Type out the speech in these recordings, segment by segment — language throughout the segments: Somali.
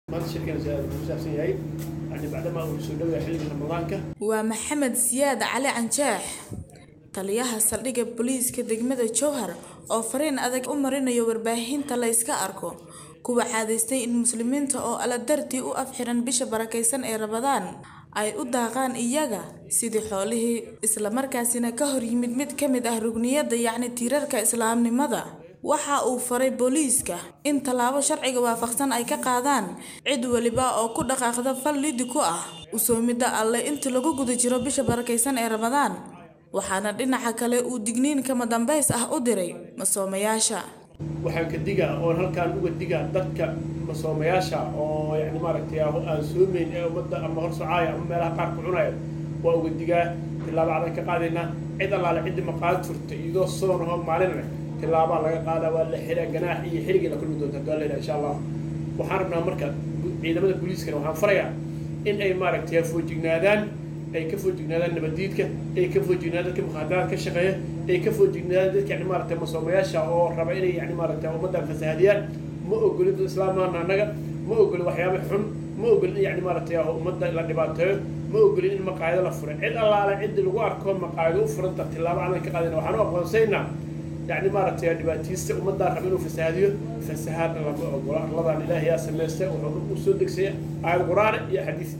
maanta shirkeena ku saabsan yahay yani bacdama uu soo dhowaya xilliga ramadaanka waa maxamed siyaad cali canjaax taliyaha saldhigga booliiska degmada jowhar oo fariin adag u marinayo warbaahinta la iska arko kuwa caadaystay in muslimiinta oo alla dartii u afxiran bisha barakaysan ee rabadaan ay u daaqaan iyaga sidii xoolihii islamarkaasina ka hor yimid mid ka mid ah rugniyadda yacni tiirarka islaamnimada waxa uu faray booliiska in tallaabo sharciga waafaqsan ay ka qaadaan cid weliba oo ku dhaqaaqda fal lidi ku ah usoomidda alle inta lagu guda jiro bisha barakaysan ee ramadaan waxaana dhinaca kale uu digniin kama dambays ah u diray masoomayaasha waxaan ka digaa oon halkaan uga digaa dadka masoomayaasha oo yani maaragtay aan soomeyn ee ummadda ama hor socaaya ama meelaha qaar ku cunaya waa uga digaa tillaabo adan ka qaadaynaa cid allaale ciddi maqaad furta iyadoo soon ahoo maalin leh tillaabaa laga qaadaa waa la xiraa ganaax iyo xirigeeda kulmi doonta hadduu alla insha allah waxaan rabnaa marka ciidamada booliiskana waxaan farayaa in ay maaragtay foojignaadaan ay ka foojignaadaan nabadiidka ay ka foojignaadaan dadka mukhaadaraad ka shaqeeya ay ka foojignaadaan dadka yani maaragtay masoomayaasha oo raba inay yani maaragtay ummaddan fasahadiyaan ma ogolin dad islaamaana annaga ma ogolin waxyaaba xun ma ogolin in yani maaragtay ummadda la dhibaateeyo ma ogolin in maqaayado la furo cid allaale ciddi lagu arko maqaayado u furanta tillaabo calan ka qaadayna waxaan u aqoonsaynaa يعني مرت يا دباتيست ومدى ربنا في سهاديو فسهاد الله الله إلهي يا سميسة وصدق سي آية القرآن يا حديث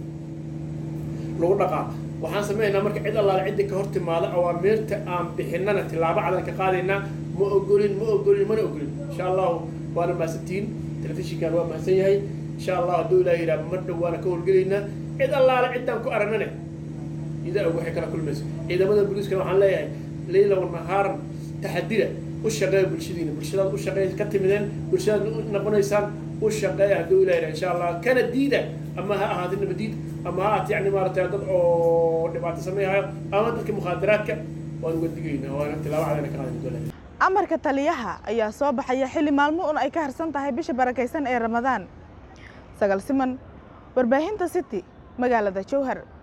لو نقع waxaan sameynaa marka cid allaale cidda ka hor timaada awaamirta aan bixinana tillaabo calan ka qaadayna ma ogolin ma ogolin mana ogolin insha allahu waana mahadsantihiin telefishinkan waa mahadsan yahay insha allah hadduu ilaah yidhaha mar dhow waana ka howlgelaynaa cid allaale ciddaan ku aragnane idaa og waxay kala kulmayso ciidamada booliiskana waxaan leeyahay leyla wanahaaran taxadira u shaqeeya bulshadiina bulshadaad u shaqeeya ka timideen bulshadaad u noqonaysaan u shaqeeya hadduu ilaah insha allah kana diida ama ha ahaata nabadiid ama ha ahaata yani maaragtay dad oo dhibaato sameeyahayo ama dadka mukhaadaraadka waan uga digaynaa waana tilaabo cadayna ka qaadan doonaa amarka taliyaha ayaa soo baxaya xilli maalmo un ay ka harsan tahay bisha barakaysan ee ramadaan sagal siman warbaahinta city magaalada jowhar